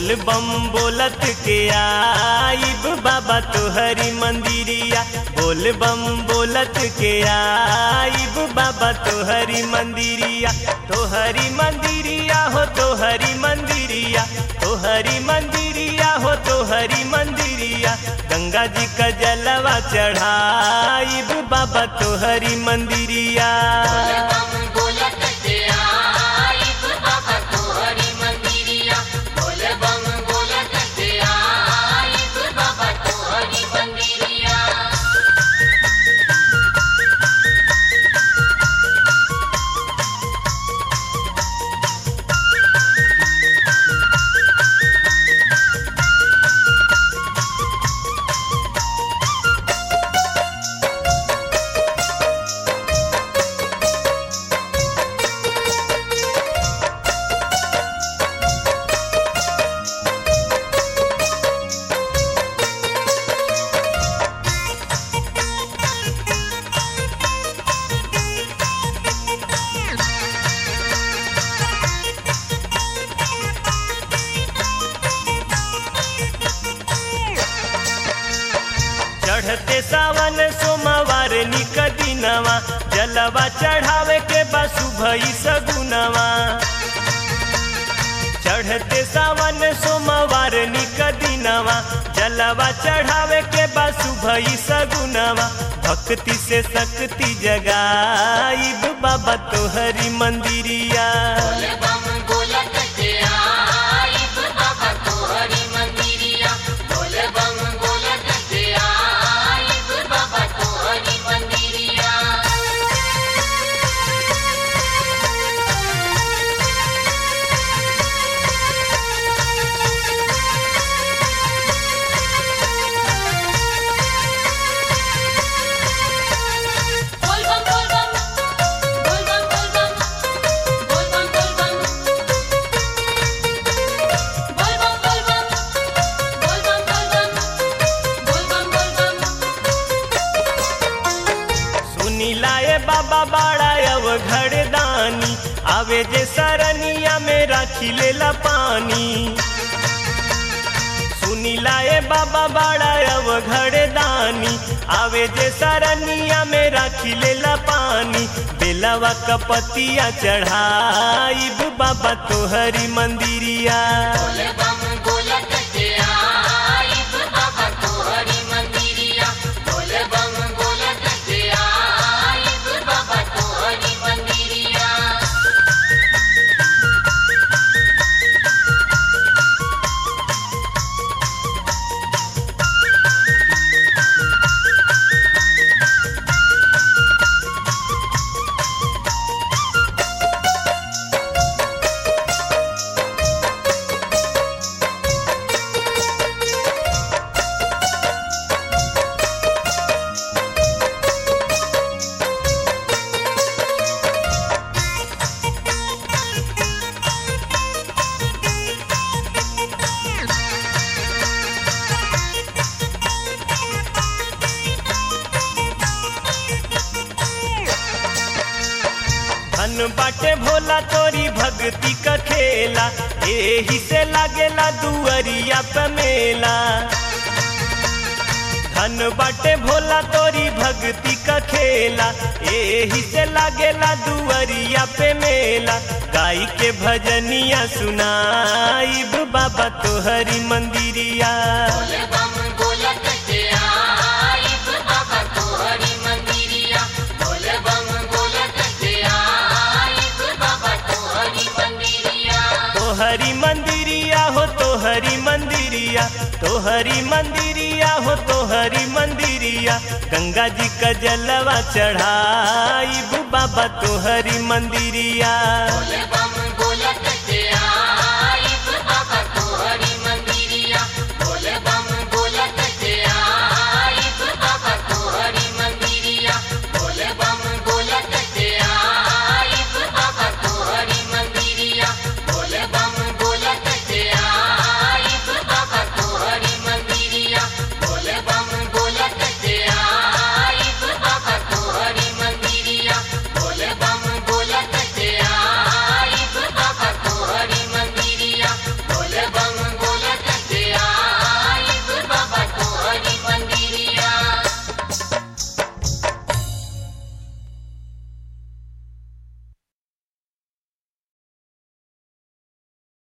बोल बम बोलत के आइब बाबा तोहरी मंदिरिया बोल बम बोलत के आइब बाबा तोहरी मंदिरिया तोहरी मंदिरिया हो तोहरी मंदिरिया तोहरी मंदिरिया हो तोहरी मंदिरिया गंगा जी का जलवा चढ़ाइब बाबा तोहरी मंदिरिया बम बोलत के आइब बाबा तोहरी मंदिरिया बोल बम बोलत के आइब बाबा तोहरी मंदिरिया चढ़ते सावन सोमवार निक दिनवा जलवा चढ़ावे के बसु भई सगुनवा चढ़ते सावन सोमवार निक दिनवा जलवा चढ़ावे के बसु भई सगुनवा भक्ति से शक्ति जगाइब बाबा तोहरी मंदिरिया बोल बम बोलत के आइब बाबा तोहरी मंदिरिया बोल बम बोलत के आइब बाबा तोहरी मंदिरिया बोल बम बोल बम बोल बम बोल बम बोल बम बोल बम बोल बम बोल बम बोल बम बोल बम बोल बम बोल बम सुनी लाए बाबा बाड़ा अव घड़ दानी आवे जे सरनिया में राखी लेला पानी सुनी लाए बाबा बाड़ा अव घड़ दानी आवे जे सरनिया में राखी लेला पानी बेलवा कपतिया चढ़ाइब बाबा तोहरी मंदिरिया बोल बम बोलत के आइब बाबा तोहरी मंदिरिया बोल बम बोलत के आइब बाबा तोहरी मंदिरिया धन बाटे भोला तोरी भक्ति का खेला एही से लागेला दुअरिया पे मेला धन बाटे भोला तोरी भक्ति का खेला एही से लागेला दुअरिया पे मेला गाई के भजनिया सुनाइब बाबा तोहरी मंदिरिया बोल बम बोलत के आइब बाबा तोहरी मंदिरिया बोल बम बोलत के आइब बाबा तोहरी मंदिरिया तोहरी मंदिरिया हो तोहरी मंदिरिया तोहरी मंदिरिया हो तोहरी मंदिरिया गंगा जी का जलवा चढ़ाइब बाबा तोहरी मंदिरिया बोल बम